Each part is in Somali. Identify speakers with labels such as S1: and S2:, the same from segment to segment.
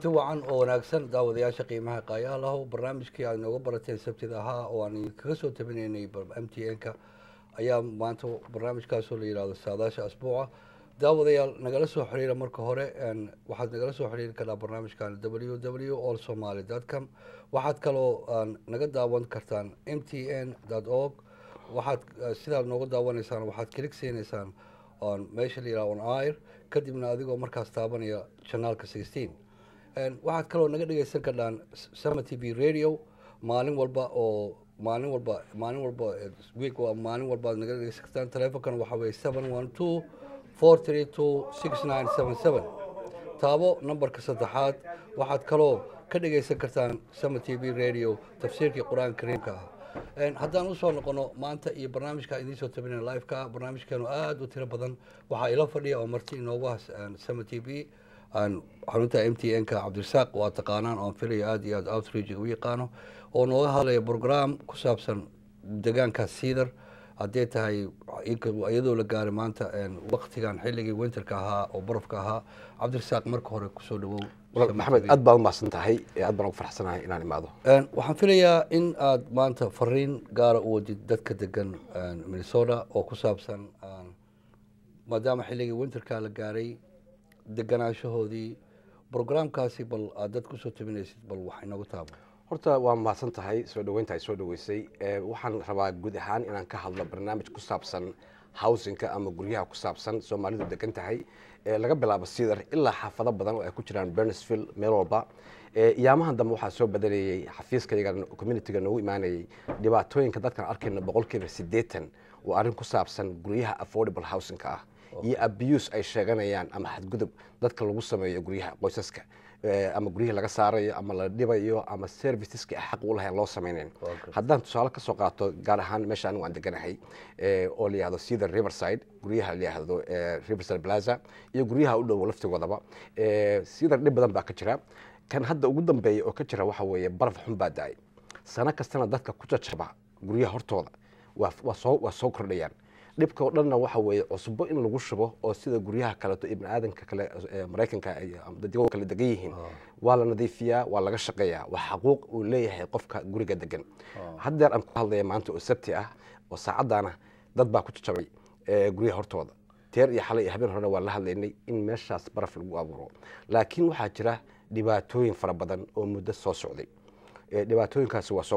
S1: kulanti wacan oo wanaagsan daawadayaasha qiimaha qaayaha lahow barnaamijkii aad inooga barateen sabtida ahaa oo aan kaga soo tabinaynay m t n-ka ayaa maanta barnaamijkaasoo la yihahdo saadaasha asbuuca daawadayaal nagala soo xiriira marka hore waxaad nagala soo xiriiri karaa barnaamijkan w w all somaly com waxaad kaloo naga daawan kartaan m t n org waxaad sidaad nooga daawanaysaan waxaad kilig siinaysaan meesha la yihahdo on air kadibna adigoo markaas taabanaya janaalka sixteen waxaad kaloo naga dhegeysan kardhaan sama t v radio maalin walba oo maalin walba maalin walba week waa maalin walba ad naga dhegeysan kartaan telefonkan waxaa weye seven one two four three two six nine seven seven taabo nambarka saddexaad waxaad kaloo ka dhegeysan kartaan sama t v radio tafsiirkii qur-aanka kariimka ah haddaan usoo noqono maanta iyo barnaamijka idiin soo tabina liveka barnaamijkeenu aada u tiro badan waxaa ila fadhiya oo marti inoogu has sama t v xarunta m t n-ka cabdirasaaq waa taqaanaan oon filayo aada iyo aad outreach u yaqaano oo nooga hadlaya program ku saabsan deegaanka siidar haddee tahay iyadoo la gaaray maanta waktigan xilligii winterka ahaa oo barafka ahaa cabdirasaaq marka hore kusoo dhawow
S2: maxamed aad baan umahadsan tahay aad baan ugu farxsanahay inaan imaado
S1: waxaan filayaa in aad maanta fariin gaara u wadid dadka degan minnesota oo ku saabsan maadaama xilligii winterka la gaaray deganaanshahoodii brograamkaasi bal aad dad kusoo tabinaysid bal wax inagu taabo
S2: horta waa mahadsan tahay soo dhaweynta ay soo dhaweysay waxaan rabaa guud ahaan inaan ka hadlo barnaamij ku saabsan housinka ama guryaha ku saabsan soomaalidu degan tahay laga bilaabo sidar ilaa xaafado badan oo ay ku jiraan bernesville meel walba iyaamahan dambe waxaa soo badanayey xafiiskayga communitiga noogu imaanayay dhibaatooyinka dadkaan arkayno boqolkiiba siddeetan waa arrin ku saabsan guryaha affordable housingka ah iyo abuse ay sheeganayaan ama xadgudub dadka lagu sameeyo guryaha qoysaska ama guryihii laga saarayo ama la dhibayo ama serviceska xaq u lahayn loo samaynayn haddaan tusaale ka soo qaato gaar ahaan meesha anigu aan deganahay oo la yihahdo sida riverside guryaha la yihahdo riverside plaza iyo guryaha u dhow laftigoodaba sida dhib badan baa ka jira kan hadda ugu dambeeya oo ka jira waxa weeye baraf xun baa da-ay sano kastana dadka ku jajaba guryaha hortooda waa soo kordhayaan dhibka oo dhanna waxa weeye cusbo in lagu shubo oo sida guryaha kaleeto ibni aadanka kale maraykanka dadgo kale degan yihiin waa la nadiifiyaa waa laga shaqeeyaa waa xaquuq uu leeyahay qofka guriga degan haddeer aan ku hadlaya maanta oo sabti ah oo saacaddaana dad baa ku jajabay guryaha hortooda teer iyo xalay iyo habeen horena waa la hadlaynay in meeshaas baraf lagu abuuro laakiin waxaa jira dhibaatooyin fara badan oo muddo soo socday dhibaatooyinkaasi waa soo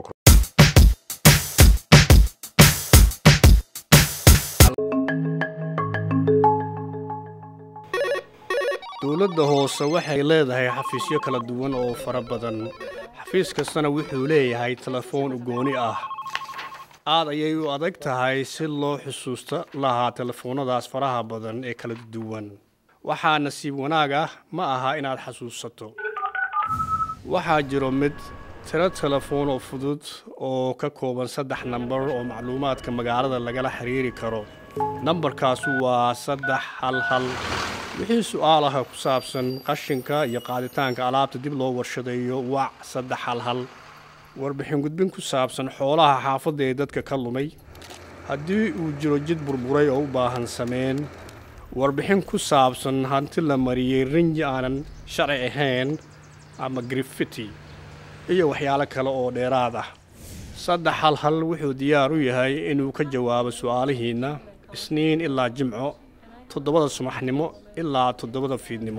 S3: dowladda hoose waxay leedahay xafiisyo kala duwan oo fara badan xafiis kastana wuxuu leeyahay telefoon ugooni ah aad ayay u adag tahay si loo xusuusta lahaa telefoonnadaas faraha badan ee kala duwan waxaa nasiib wanaag ah ma aha inaad xasuusato waxaa jiro mid tiro telefoon oo fudud oo ka kooban saddex nambar oo macluumaadka magaalada lagala xiriiri karo nambarkaasu waa saddex hal hal wixii su-aalaha ku saabsan qashinka iyo qaaditaanka alaabta dib loo warshadeeyo wac saddex hal hal warbixin gudbin ku saabsan xoolaha xaafadda ee dadka ka lumay haddii uu jiro jid burburay oo u baahan sameyn warbixin ku saabsan hanti la mariyey rinji aanan sharci ahayn ama grifiti iyo waxyaalo kale oo dheeraad ah saddex hal hal wuxuu diyaar u yahay inuu ka jawaabo su-aalihiinna isniin ilaa jimco toddobada subaxnimo ilaa toddobada fiidnimo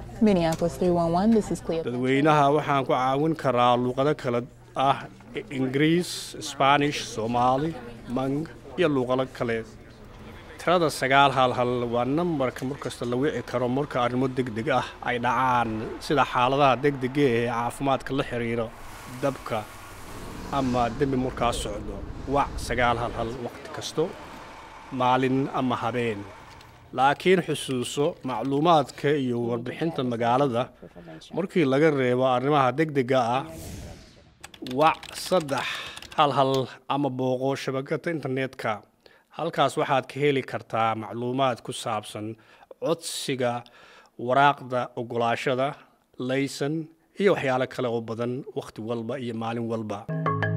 S3: dadweynaha waxaan ku caawin karaa luuqado kale ah ingiriis sbaanish soomaali mang iyo luuqado kale tirada sagaal hal hal waa nambarka markasta la wici karo marka arrimo deg deg ah ay dhacaan sida xaaladaha degdega ee caafimaadka la xiriira dabka ama dembi markaa socdo wac sagaal hal hal waqti kasto maalin ama habeen laakiin xusuuso macluumaadka iyo warbixinta magaalada markii laga reebo arrimaha degdega ah wac saddex hal hal ama booqo shabakada internetka halkaas waxaad ka heli kartaa macluumaad ku saabsan codsiga waraaqda ogolaashada laysan iyo waxyaalo kale oo badan wakhti walba iyo maalin walba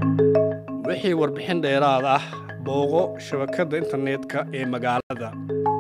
S3: wixii warbixin dheeraad ah booqo shabakadda internetka ee magaalada